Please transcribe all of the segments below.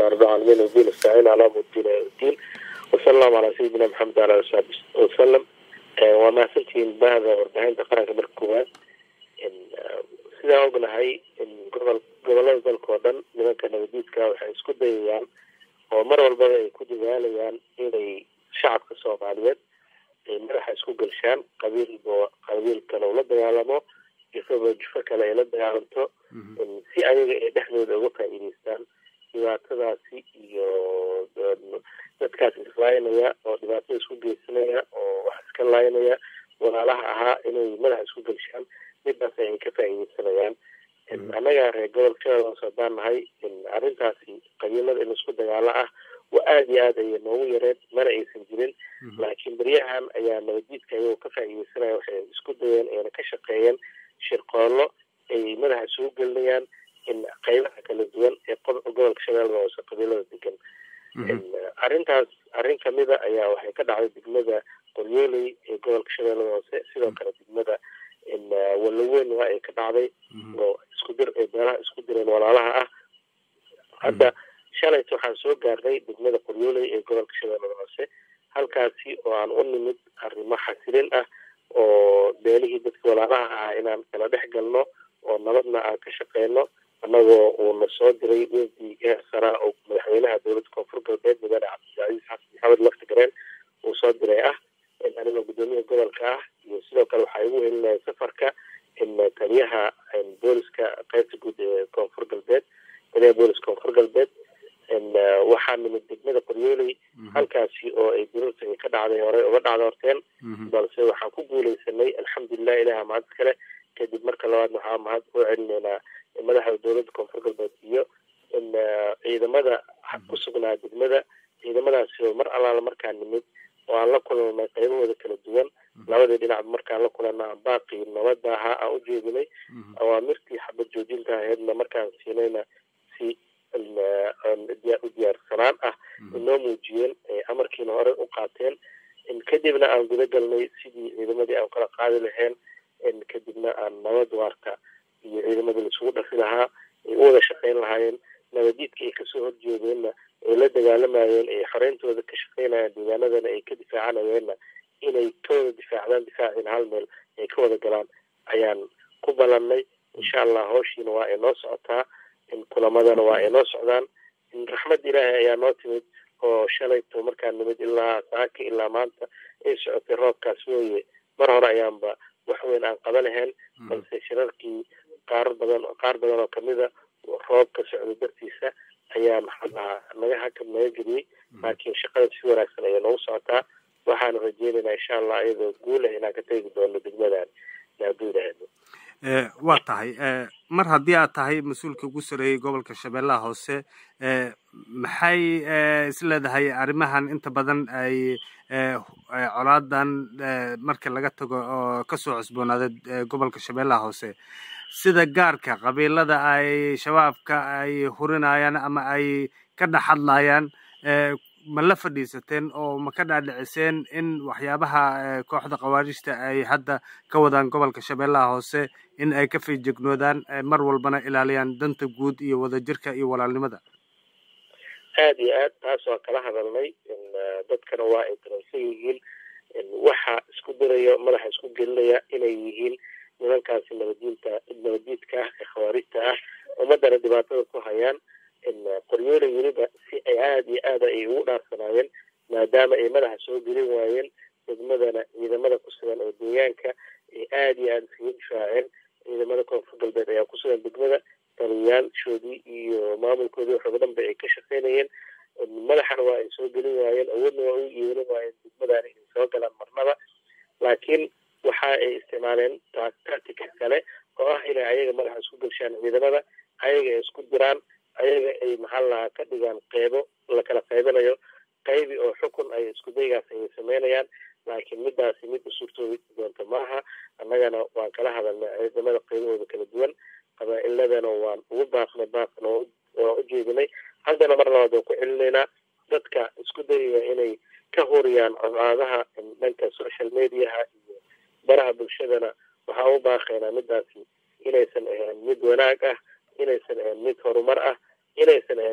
alxamdulilah rabbi alcaalamiin wbiin istaciin calaa mudin diin wasala allahu calaa sayidina maxamed ala ali saxbi wasalam waa mahadsantihiin bahda warbaahinta qaranka marka koowaad sidaan ognahay gobol gobolada dalka oo dhan nimanka nabadiidka waxay isku dayayaan oo mar walbaba ay ku dadaalayaan inay shacabka soomaaliyeed ay madaxa isku gelshaan qabiilba qabiil kale ula dagaalamo jufaba jufo kale ay la dagaalamto si ayaga ay dhexdooda uga faa'iideystaan dhibaatadaasi iyo dadkaas islaynaya oo dhibaatada isku geysanaya oo wax iska laynaya walaalaha ahaa inay madaxa isku gelshaan midaas ay ka faa'iideysanayaan annaga reer gobolka shabeellahoos haddaan nahay arrintaasi qabiilada in isku dagaalo ah waa aada iyo aad ayay noogu yareen mana aysan jirin laakiin beryahan ayaa nabadiidka ayagoo ka faa'iideysanaya waxay isku dayeen ayna ka shaqeeyeen shirqoollo ay madaxa isugu gelinayaan in qaybaha kala duwan ee gobolka shabeellada hoose qabiilada degan arrintaas arrin kamida ayaa waxay ka dhacday degmada qoryooley ee gobolka shabeellada hoose sidoo kale degmada walaweyn waa ay ka dhacday oo isku dir ay beelaha isku direen walaalaha ah hadda shalayt waxaan soo gaarnay degmada qoryooley ee gobolka shabeellada hoose halkaasi oo aan u nimid arrimo xasilin ah oo beelihii dadka walaalaha ah inaan kala dhex galno oo nabadna aan ka shaqeyno annagoo uuna soo diray wefdi heer saraa oo madaxweynaha dowladda koonfur galbeed mudane cabdilcasiis xasan maxamed laftigareen uu soo diray ah anigoo guddoomiyaha gobolka ah iyo sidoo kale waxaa igu helinaya safarka taliyaha booliska qaybta guud ee koonfur galbeed taliyaha booliska koonfur galbeed waxaa nimid degmada qoryooley halkaasi oo ay duruurta ay ka dhacday horey uga dhacda horteen balse waxaan ku guuleysanay alxamdulilah ilaha mahad kale kadib marka labaad waxaa mahad u celinaynaa madaxda dowladda koonfur galbeed iyo ciidamada ku sugnaa degmada ciidamadaasi oo mar allaala markaa nimid oo aan la kulanay qaybahooda kala duwan labadii dhinac markaan la kulana baaqii nabada ahaa aan u jeedinay awaamirtii xabad joojinta ahaydna markaan siinayna si u diyaarsanaan ah inoo muujiyeen amarkiina hore u qaateen kadibna aan guda galnay sidii ciidamadii aan kala qaadi lahayn kadibna aan nabad waarta iyo ciidamadii laisugu dhafi lahaa ay u wada shaqeyn lahaayeen nabadiidka ay kasoo horjeedeenna ay la dagaalamayeen ay xoreyntooda ka shaqeynayaan deegaanadana ay ka difaacanayeenna inay ka wada difaacdaan difaacin hal meel ay ka wada galaan ayaan ku balannay insha allah hawshiina waa ay noo socotaa kulamadana waa ay noo socdaan raxmad ilaahay ayaa noo timid oo shalayto markaa nimid ilaa saaka ilaa maanta ay socotay roobkaas wooye mar hore ayaanba wax weyn aan qaba lahayn balse shirarkii qaar badan qaar badan oo kamida roobka socda dartiisa ayaa maxaa lahaa naga hakab naga geliyey laakiin shaqada si wanaagsan ayay noogu socotaa waxaanu rajeynaynaa insha allah iyadoo guulah inaan ka tegi doono degmadan naaduudaheedo waa tahay mar haddii aad tahay mas-uulka ugu sareeyey gobolka shabeellaha hoose maxay is leedahay arrimahan inta badan ay colaadan marka laga tago oo kasoo cusboonaaday gobolka shabeellaha hoose sida gaarka qabiilada ay shabaabka ay hurinayaan ama ay ka dhex hadlayaan ma la fadhiisateen oo ma ka dhaadhiciseen in waxyaabaha kooxda khawaarijta ay hadda ka wadaan gobolka shabeellaha hoose in ay ka fiijignoodaan mar walbana ilaaliyaan danta guud iyo wadajirka iyo walaalnimada aada iyo aad taas waa kala hadalnay dadkana waa ay dareensan yihiin waxa isku diraya madaxa isku gelinaya inay yihiin nimankaasi nabadiinta nabadiidka ah ee khawaarijta ah ummadana dhibaatada ku hayaan qoryoole weliba si ay aada iyo aada ay ugu dhaarsanaayeen maadaama ay madaxa soo gelin waayeen degmadana ciidamada ku sugan oo deegaanka ay aada iyo aada iskaga difaaceen ciidamada koonfur galbeed ayaa ku sugan degmada taliyayaashoodii iyo maamulkoodii waxooga dhanba ay ka shaqeynayeen madaxana waa ay soo gelin waayeen awoodna waa u yeelin waayeen degmadana inay soo galaan marnaba laakiin waxa ay isticmaaleen tactica kale oo ah inay ayaga madaxa isku gelshaan ciidamada ayaga ay isku diraan ayaga ay maxaa lahaa ka dhigaan qeybo lakala qaybanayo qaybi oo xukun ay isku daygaas ay sameynayaan laakiin midaasi mid u suurtoobi doonta maaha annagana waan kala hadalnay ciidamada qaybahooda kala duwan qabaa-iladana waan ugu baaqnay baaqna waan u jeedinay haddana mar labaad waan ku celinaynaa dadka isku dayaya inay ka huriyaan colaadaha dhanka social mediaha iyo baraha bulshadana waxaa u baaqaynaa midaasi inaysan ahayn mid wanaag ah inaysan ahayn mid horumar ah inaysan ahayn mid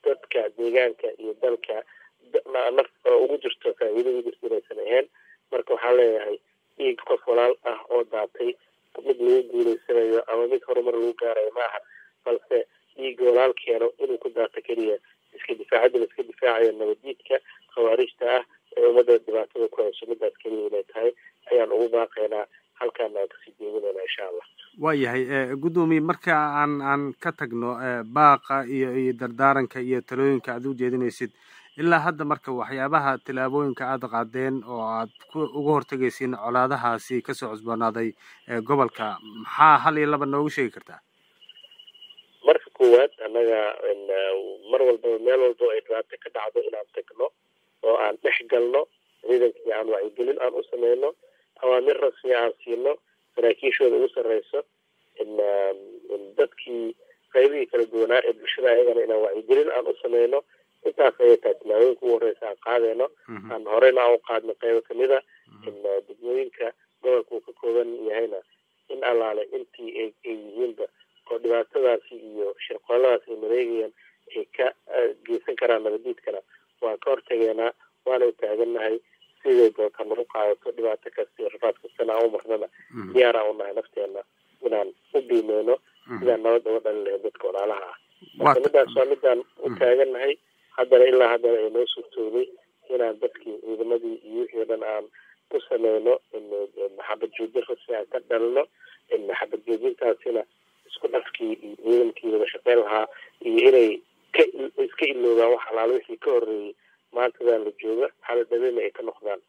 dadka deegaanka iyo dalka naf ugu jirto faa'iido ugu jirto inaysan ahayn marka waxaa leeyahay dhiig qof walaal ah oo daatay mid lagu guuleysanayo ama mid horumar lagu gaarayo ma aha balse dhiig walaal keeno inuu ku daato keliya iska difaacadda la iska difaacayo nabadiidka khawaarijta ah ee ummadda dhibaatada ku hayso midaas keliya inay tahay ayaan ugu baaqaynaa halkaana aan kasii jeedinayna insha allah waayahay guddoomiye marka aan aan ka tagno baaqa iyo iyo dardaaranka iyo talooyinka aad u jeedinaysid ilaa hadda marka waxyaabaha tillaabooyinka aada qaadeen oo aad uga hortegaysiin colaadahaasi kasoo cusboonaaday gobolka maxaa hal iyo laba noogu sheegi kartaa marka koowaad annaga mar walbaba meel walba ay dhibaato ka dhacdo inaan tagno oo aan dhex galno ciidankii aan wacyigelin aan u sameyno awaamir rasmi aan siino saraakiishooda ugu sarreyso dadkii qaybihii kala duwanaa ee bulshada ayagana inaan wacyigelin aan u sameyno intaas ayay tahay tilaabooyinka ugu horreysa aan qaadeyno aan horeyna aan u qaadno qaybo kamid a degmooyinka gobolka uu ka kooban yahayna in allaale intii ay yihiinba oo dhibaatadaasi iyo shirqooladaas ay mareegayaan ay ka geysan karaan nabadiidkana waan ka hortageynaa waana u taagannahay siday doonta nagu qaadato dhibaato kasta iyo rafaad kastana aan u marnana diyaaraan u nahay nafteena inaan u biimeyno sidaan nabad uga dhalin lahayn dadka walaalaha ah marka midaas waa midaan u taagannahay haddana ilaa haddana ay noo suurtoobay inaan dadkii ciidamadii iyo wixii o dhan aan u sameyno maxabad joojin rasmi aan ka dhalino maxabad joojintaasina isku dhafkii iyo ciidankii wada shaqeyn lahaa iyo inay ka iska iloobaan wax alaalo wixii ka horreeyey maantadan la jooga xala dhabena ay ka noqdaan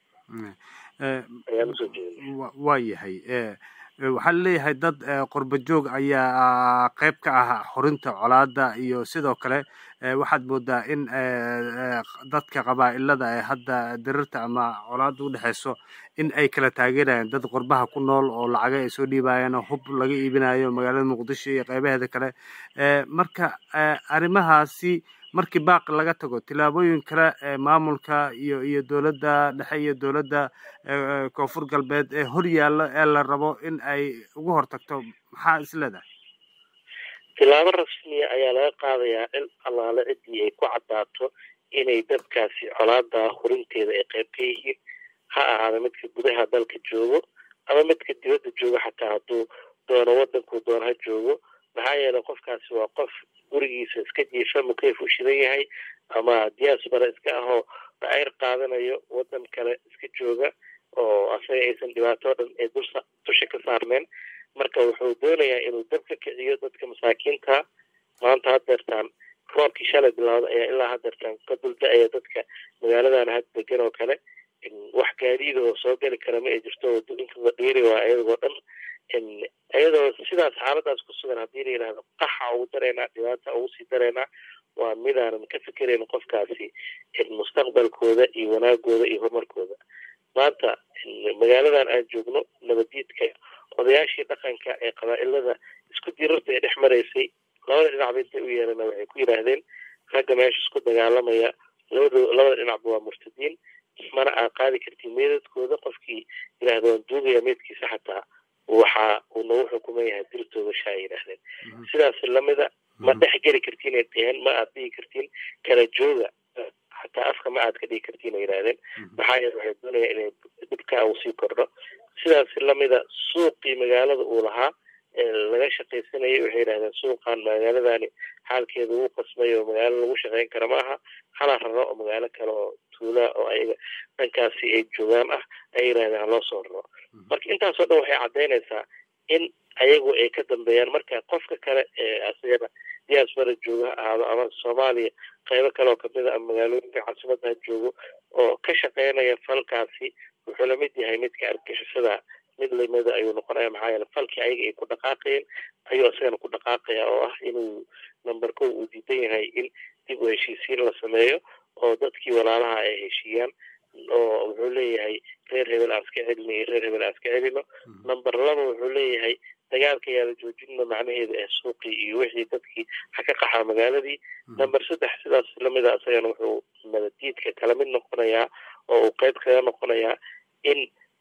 ayaan usoo jeeda waa yahay waxaa laleeyahay dad qurba joog ayaa qeyb ka ah xorinta colaada iyo sidoo kale waxaad moodaa in dadka qabaa'ilada ee hadda dirirta ama colaada udhexeyso in ay kala taageerayaan dad qurbaha ku nool oo lacaga ay soo dhiibayaan oo hub laga iibinayo magaalada muqdisho iyo qeybaheeda kale marka arrimahaasi markii baaq laga tago tillaabooyin kale ee maamulka iyo iyo dowladda dhexe iyo dowladda koonfur galbeed ee hor yaallo ee la rabo in ay uga hortagto maxaa is leedahay tillaabo rasmiya ayaa laga qaadayaa in allaale ciddii ay ku caddaato inay dadkaasi colaada hurinteeda ay qayb ka yihiin ha ahaada midka gudaha dalka joogo ama midka dibadda joogo xataa hadduu doono waddankuu doono ha joogo maxaa yeelay qofkaasi waa qof gurigiisa iska jiifa mukeyf u shidan yahay ama diaspora iska ahoo dhacayr qaadanayo waddan kale iska jooga oo asaga aysan dhibaato o dhan ee dulsa dusha ka saarneen marka wuxuu doonayaa inuu dab ka kiciyo dadka masaakiinta maanta haddeertaan roobkii shalay bilowda ayaa ilaa haddeertaan ka dulda-aya dadka magaaladan had degan oo kale wax gaadiida oo soo geli kara ma ay jirto wadooyinkaba dheeri waa iyagoo dhan iyadoo sidaas xaaladaas ku sugan haddii la yidhahdo qaxa ugu dareynaa dhibaata ugu sii dareynaa waa midaanan ka fikerayn qofkaasi mustaqbalkooda iyo wanaagooda iyo horumarkooda maanta magaaladan aan joogno nabadiidka odayaashii dhaqanka ee qabaa'ilada isku dirarta ee dhex maraysay labada dhinacba intay u yeerana waxay ku yidhaahdeen ragga meesha isku dagaalamaya labado labada dhinacba waa murtadiin mana aa qaadi kartiin meedadkooda qofkii yidhahda waan duugaya meedkiisa xataa waxa uu nagu xukuman yahay dirtooda shaa yidhaahdeen sidaas lamida ma dhex geli kartiin ay dheheen ma aad dhigi kartiin kala jooga xataa afka ma aad ka dhigi kartiin ay yidhahdeen maxaa yeele waxay doonaya inay dhibkaa uu sii kordho sidaas lamida suuqii magaalada uu lahaa laga shaqaysanayay waxay yidhahdeen suuqan magaaladani xaalkeeda wuu qasmay oo magaalo lagu shaqayn kara ma aha hala raro oo magaalo kale oo tuulaa oo ayaga dhankaasi ay joogaan ah ay yidhahdeen haloo soo raro marka intaasoo dhan waxay caddaynaysaa in ayagu ay ka dambeeyaan marka qofka kale ee asagana diaspora jooga ha ahaado ama soomaaliya qaybo kale oo kamid a ama magaalooyinka caasimada ha joogo oo ka shaqeynaya falkaasi wuxuu lamid yahay midka argixisada mid lamida ayuu noqonaya maxaa yeele falkii ayaga ay ku dhaqaaqayeen ayuu isagana ku dhaqaaqaya oo ah inuu number ko uu diidan yahay in dib u heshiisiin la sameeyo oo dadkii walaalaha ay heshiiyaan oo wuxuu leeyahay reer hebel aan iska celino iyo reer hebel aan iska celino number laba wuxuu leeyahay dagaalka yaa la joojinno macnaheeda ee suuqii iyo wixii dadkii ha ka qaxaa magaaladii number saddex sidaas lamida isagana wuxuu nabadiidka kala mid noqonayaa oo uu qeyb kaga noqonayaa in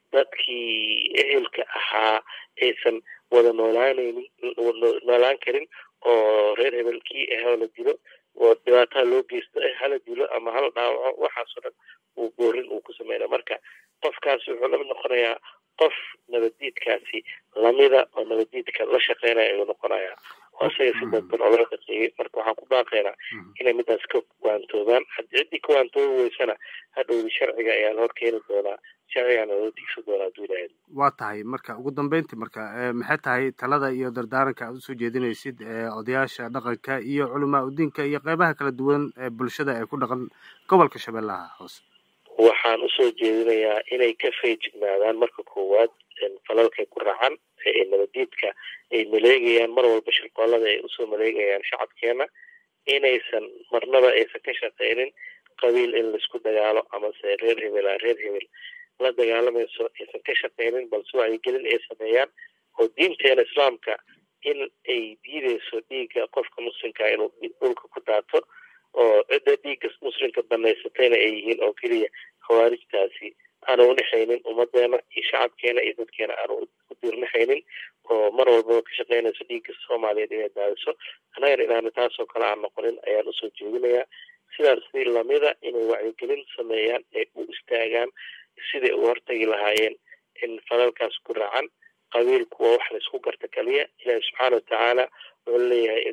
dadkii ehelka ahaa aysan wada noolaanaynin noolaan karin oo reer hebelkii ahoo la dilo oo dhibaataa loo geysto hala dilo ama hala dhaawaco waxaasoo dhan uu boorin uu ku sameynaya marka qofkaasi wuxuu lamid noqonayaa qof nabaddiidkaasi lamida oo nabaddiidka la shaqeynaya ayuu noqonayaa oo isaga si dadban oo loo shaqeeyey marka waxaan ku baaqaynaa inay midaas ka waantoobaan haddii ciddii ka waantoobi weysana hadhowdi sharciga ayaa la hor keeni doonaa sharcigaana loo digsan doonaa hadduu ilaahay waa tahay marka ugu dambeyntii marka maxay tahay talada iyo dardaaranka aad usoo jeedinaysid odayaasha dhaqanka iyo culamaa udiinka iyo qeybaha kala duwan ee bulshada ee ku dhaqan gobolka shabeellaha hoose waxaan usoo jeedinayaa inay ka feejignaadaan marka koowaad falalkay ku racan ee nabadiidka ay maleegayaan mar walba shirqoolada ay usoo maleegayaan shacabkeena inaysan marnaba aysan ka shaqeynin qabiil in laisku dagaalo amase reer hebel a reer hebel la dagaalamayso aysan ka shaqeynin balse wacyigelin ay sameeyaan oo diinteena islaamka in ay diideyso dhiigga qofka muslimka inuu dhulka ku daato oo cidda dhiigga muslimka banaysatayna ay yihiin oo keliya khawaarijtaasi aanu udhexaynin ummadeena iyo shacabkeena iyo dadkeena aanu u diirnaxaynin oo mar walbaba ka shaqeynayso dhiigga soomaaliyeed inay daadiso annagana inaanu taasoo kale aan noqonin ayaan usoo jeedinayaa sidaas si lamida inay wacyigelin sameeyaan ay u istaagaan siday u hortagi lahaayeen in falalkaas ku racan qabiilku waa wax laysku garta kaliya ilaahi subxaana watacaala wuxuu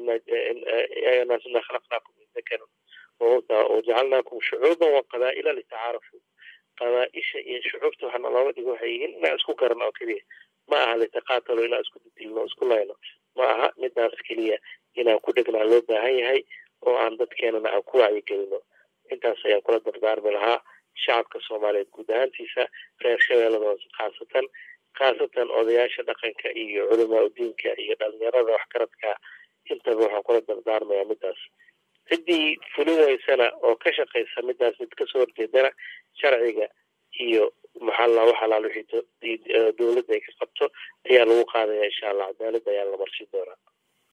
leeyahay naas inaa khalaqnaakum min dakarin wauntha wajacalnaakum shucuuban wa qabaa-ila litacaarafuu qabaa-isha iyo shucuubta waxaana looga dhigo waxay yihiin inaan isku garan oo keliya ma aha litaqaatalo inaan isku didilno isku layno ma aha midaas keliya inaan ku dhegnaa loo baahan yahay oo aan dadkeenana aan ku wacyigelino intaas ayaan kula dardaarmi lahaa shacabka soomaaliyeed guud ahaantiisa reer shabeellada hoose khaasatan khaasatan odayaasha dhaqanka iyo culamaa udiinka iyo dhalinyarada waxgaradka intaba waxaan kula dardaarmayaa midaas ciddii fulin weysana oo ka shaqaysa midaas mid kasoo horjeedana sharciga iyo maxalla wax alaal wixii dowladda ay ka qabto ayaa lagu qaadaya insha allah cadaalad ayaa la marsi doonaa